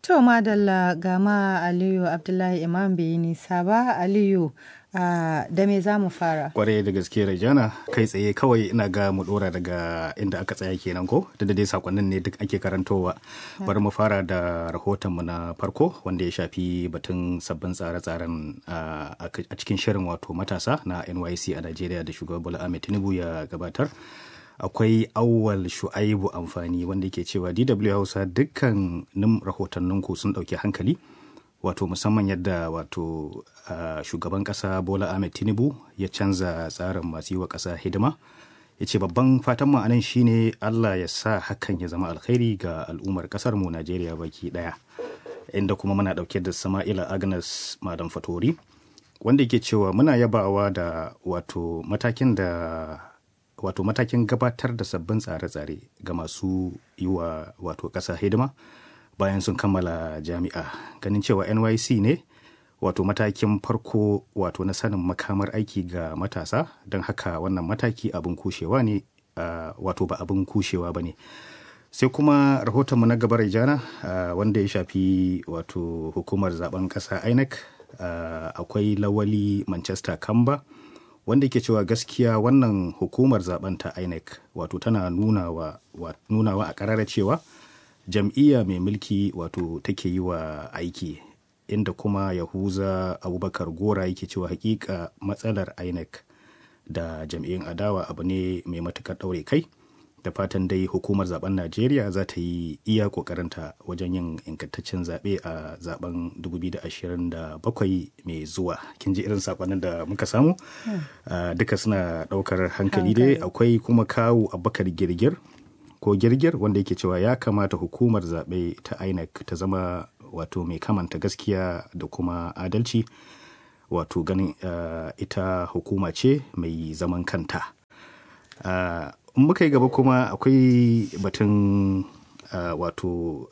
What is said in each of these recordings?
To madalla gama Aliyu Abdullahi Imam bai yi nisa ba Aliyu Uh, da me za mu fara? Kwarai da gaske Rajana kai tsaye kawai ina ga mu dora daga inda aka tsaya kenan ko da dai sakonnin ne duk ake karantowa. Bari mu fara da rahotonmu na farko wanda ya shafi batun sabbin tsare-tsaren uh, a cikin shirin wato matasa na NYC a Najeriya da shugaban Bola Ahmed Tinubu ya gabatar. Akwai awwal shu'aibu amfani wanda ke cewa DW Hausa dukkan rahotanninku sun ɗauki hankali. wato musamman yadda wato uh, shugaban kasa bola ahmed tinubu ya canza tsarin masu yi wa kasa hidima ya ce babban fatan mu anan shine allah ya sa hakan ya zama alkhairi ga al'ummar kasar mu najeriya baki daya inda kuma muna dauke da sama'ila agnes madam fatori wanda ke cewa muna yabawa da wato matakin da wato matakin gabatar da sabbin tsare-tsare ga masu yi wa wato kasa hidima bayan sun kammala jami'a ganin cewa nyc ne wato matakin farko wato na sanin makamar aiki ga matasa don haka wannan mataki abin kushewa ne uh, wato ba abin kushewa ba ne sai kuma rahotonmu na gabar jana uh, wanda ya shafi wato hukumar zaben kasa inec uh, akwai lawali manchester kamba wanda ke cewa gaskiya wannan hukumar zaben ta inec wato tana nunawa a karara cewa jam'iyya mai mulki wato take yi wa aiki inda kuma yahuza abubakar gora yake cewa hakika matsalar inec da jam'iyyun adawa abu ne mai matukar ɗaure kai da fatan dai hukumar zaben najeriya za ta yi iya kokarinta wajen yin ingantaccen zaɓe a zaben 2027 mai zuwa kin ji irin sakonnin da muka samu duka suna ɗaukar hankali dai akwai kuma kawu abubakar girgir ko girgir wanda yake cewa ya kamata hukumar zaɓe ta inec ta zama wato mai kamanta gaskiya da kuma adalci wato ganin uh, ita hukuma ce mai zaman kanta uh, in muka yi gaba kuma akwai batun uh, wato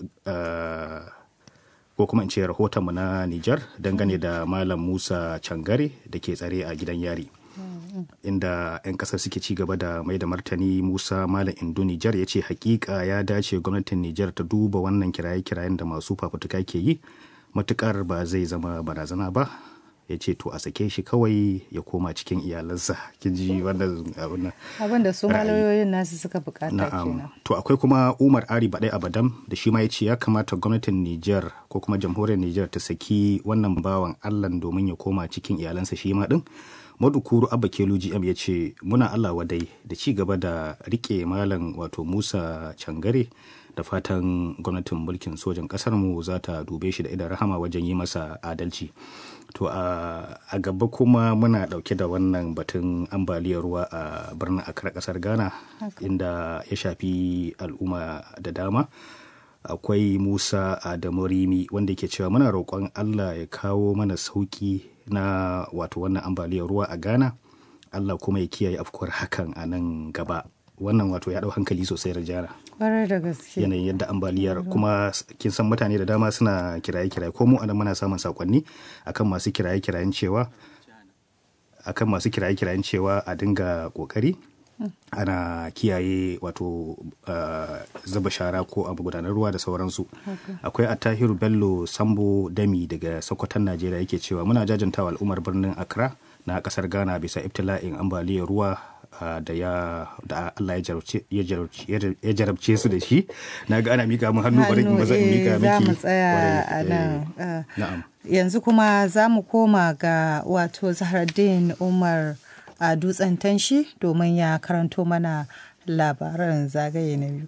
ko kuma in ce rahotonmu na nijar dangane da malam musa cangare da ke tsare a gidan yari inda 'yan kasar suke ci gaba da mai da martani musa malam indo nijar ya ce hakika ya dace gwamnatin nijar ta duba wannan kiraye-kirayen da masu fafutuka ke yi matukar ba zai zama barazana ba ya ce to a sake shi kawai ya koma cikin iyalansa kin ji wannan abin da su malayoyin nasu suka bukata kenan to akwai kuma umar ari badai abadam da shi ma ya ce ya kamata gwamnatin nijar ko kuma jamhuriyar nijar ta saki wannan bawan allah domin ya koma cikin iyalansa shi ma din madukuru abba kelu gm ya ce muna allah wadai da ci gaba da rike malam wato musa cangare da fatan gwamnatin mulkin sojan kasarmu za ta dube shi da idan rahama wajen yi masa adalci to a gaba kuma muna dauke da wannan batun ambaliyar ruwa a birnin akra kasar ghana inda ya shafi al'umma da dama akwai musa adamu rimi wanda ke cewa muna roƙon allah ya kawo mana sauƙi na wato wannan ambaliyar ruwa a ghana allah kuma ya kiyaye afkuwar hakan a nan gaba wannan wato ya ɗau hankali sosai rajana da gaske yanayin yadda ambaliyar kuma kin san mutane da dama suna kiraye-kiraye ko mu anan muna samun sakonni akan masu kiraye-kirayen cewa akan masu kiraye-kirayen cewa a dinga kokari ana kiyaye wato uh, zuba shara ko abu gudanar ruwa da sauransu akwai attahiru bello sambo dami daga sokoton najeriya yake cewa muna jajantawa al'ummar birnin accra na kasar ghana bisa ibtila'in ambaliyar ruwa uh, da ya da allah ya jarabce su da shi na ga ana mika mu hannu bari ba zan mika miki za mu tsaya a nan yanzu kuma za mu koma ga wato zahraddin umar a dutsen tanshi domin ya karanto mana labaran zagaye na biyu.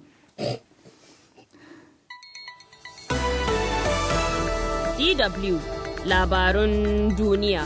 DW labarun duniya.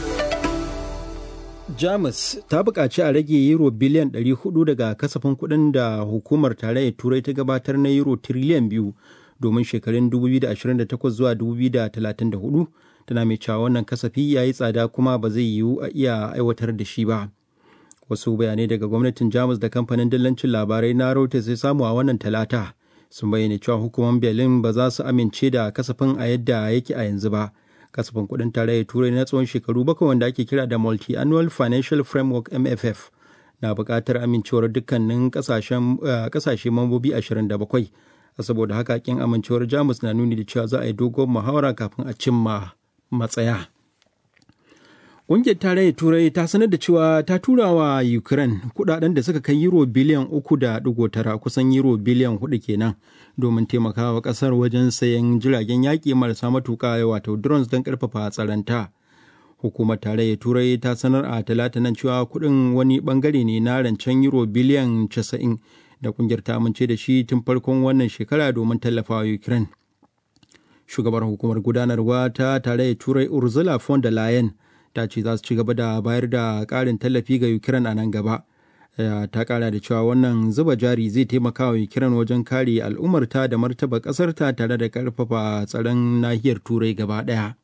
Jamus ta buƙaci a rage euro biliyan 400 daga kasafin kuɗin da hukumar tarayyar turai ta gabatar na euro tiriliyan biyu domin shekarun 2028 zuwa 2034 tana mai cewa wannan kasafi ya yi tsada kuma ba zai yiwu a iya aiwatar da shi ba. wasu bayanai daga gwamnatin jamus da kamfanin dillancin labarai na reuters ya samu a wannan talata sun bayyana cewa hukumar berlin ba za su amince da kasafin a yadda yake a yanzu ba kasafin kudin tarayyar turai na tsawon shekaru bakwai wanda ake kira da multi-annual financial framework mff na buƙatar amincewar dukkanin ƙasashe mambobi 27 saboda haka kin amincewar jamus na nuni da cewa za a yi dogon muhawara kafin a cimma matsaya ƙungiyar tarayyar turai ta sanar da cewa ta tura wa ukraine kudaden da suka kai euro biliyan uku da digo tara kusan euro biliyan hudu kenan domin taimakawa kasar wajen sayan jiragen yaƙi marasa matuƙa wato drones don ƙarfafa tsaronta hukumar tarayyar turai ta sanar a talata nan cewa kuɗin wani bangare ne na rancen euro biliyan casa'in da kungiyar ta amince da shi tun farkon wannan shekara domin tallafawa ukraine shugabar hukumar gudanarwa ta tarayyar turai ursula von der leyen ta ce za su ci gaba da bayar da ƙarin tallafi ga ukraine a nan gaba ta kara da cewa wannan zuba jari zai taimaka wa ukraine wajen kare al'ummarta da martaba ƙasarta tare da ƙarfafa tsaron nahiyar turai gaba ɗaya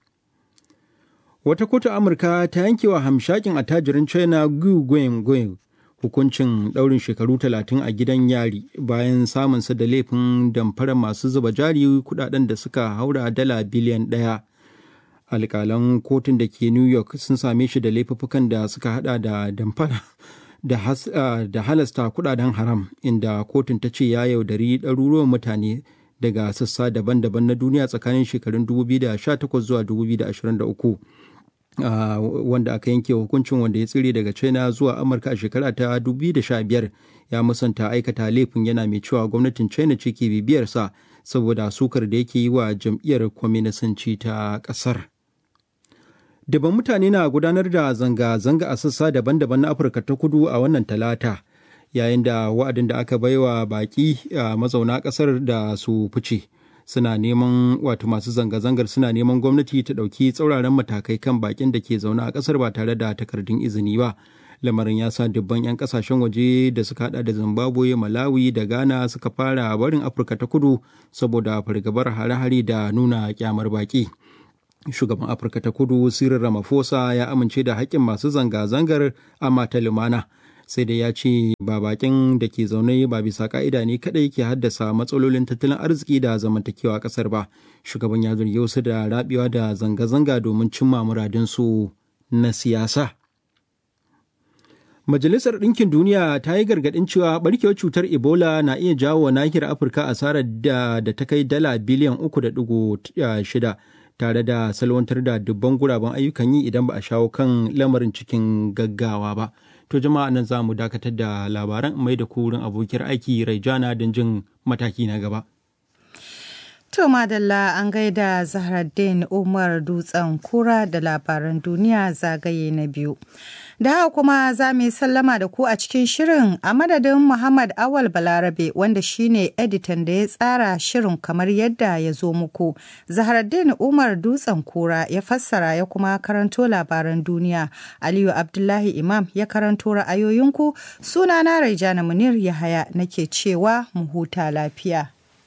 wata kotu amurka ta yankewa hamshakin attajirin china gu guenggueng hukuncin ɗaurin shekaru talatin a gidan yari bayan samunsa da laifin damfara masu zuba jari kudaden da suka haura dala biliyan ɗaya alƙalan kotun da ke new york sun same shi da laifuffukan da suka hada da damfara da, uh, da halasta kudaden haram inda kotun ta ce ya yaudari ɗaruruwan mutane daga sassa daban-daban na duniya tsakanin shekarun 2018 zuwa 2023 Uh, wanda aka yanke hukuncin wanda ya tsire daga china zuwa amurka a shekara ta 2015 ya musanta aikata laifin yana mai cewa gwamnatin china ce ke bibiyarsa saboda sukar da yake yi wa jam'iyyar kwaminisanci ta kasar daban mutane na gudanar da zanga-zanga a sassa daban-daban na afirka ta kudu a wannan talata yayin da wa'adin da aka baiwa baki a mazauna kasar da su fice suna neman wato masu zanga-zangar suna neman gwamnati ta ɗauki tsauraran matakai kan bakin da ke zaune a ƙasar ba tare da takardun izini ba lamarin ya sa dubban 'yan kasashen waje da suka hada da zimbabwe malawi da ghana suka fara barin afirka ta kudu saboda fargabar hare-hare da nuna kyamar baki shugaban afirka ta kudu cyril ramaphosa ya amince da haƙƙin masu zanga-zangar amma ta lumana sai dai ya ce ba bakin da ke zaune ba bisa ka'ida ne kadai ke haddasa matsalolin tattalin arziki da zamantakewa a kasar ba shugaban ya zargi wasu da rabewa da zanga-zanga domin cimma muradinsu na siyasa Majalisar Ɗinkin Duniya ta yi gargaɗin cewa ɓarkewar cutar Ebola na iya jawo wa nahiyar Afirka asarar da, da ta kai dala biliyan uku da ɗigo shida tare da salwantar da dubban guraben ayyukan yi idan ba a shawo kan lamarin cikin gaggawa ba. To jama'a nan za mu dakatar da labaran mai da kurin abokiyar aiki Raijana don jin mataki na gaba. To Madalla an gaida Zahraddin Umar Dutsen Kura da labaran duniya zagaye na biyu. Da haka kuma za mu yi sallama da ku a cikin shirin a madadin Muhammad Awal Balarabe wanda shine editan da ya tsara shirin kamar yadda ya zo muku. Zahraddin Umar Dutsen Kura ya fassara ya kuma karanto labaran duniya. Aliyu Abdullahi Imam ya karanto ra'ayoyinku. Sunana Raijana Munir Yahaya nake cewa mu huta lafiya.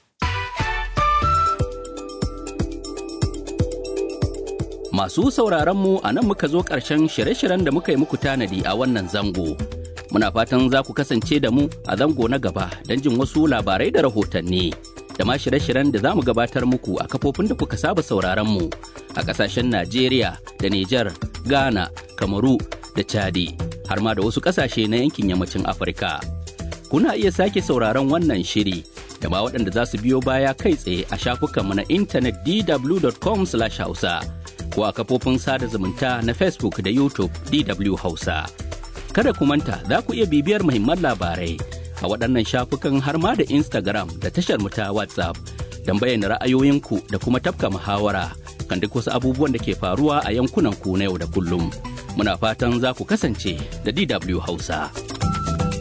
Masu sauraronmu a nan muka zo ƙarshen shirye-shiryen da muka yi muku tanadi a wannan zango. Muna fatan za ku kasance da mu a zango na gaba don jin wasu labarai da rahotanni. Da ma shirye-shiryen da za mu gabatar muku a kafofin da kuka saba sauraronmu a ƙasashen Najeriya da Nijar, Ghana, Kamaru da Chadi, har ma da wasu ƙasashe na yankin yammacin Afirka. Kuna iya sake sauraron wannan shiri da ma waɗanda za su biyo baya kai tsaye a shafukanmu na intanet dw.com/hausa. ko a kafofin sada zumunta na Facebook da YouTube DW Hausa. Kada ku manta za ku iya bibiyar muhimman labarai a waɗannan shafukan har ma da Instagram da tashar mu ta WhatsApp don bayyana ra'ayoyinku da kuma tafka muhawara kan duk wasu abubuwan da ke faruwa a yankunan ku na yau da kullum. Muna fatan za ku kasance da DW Hausa.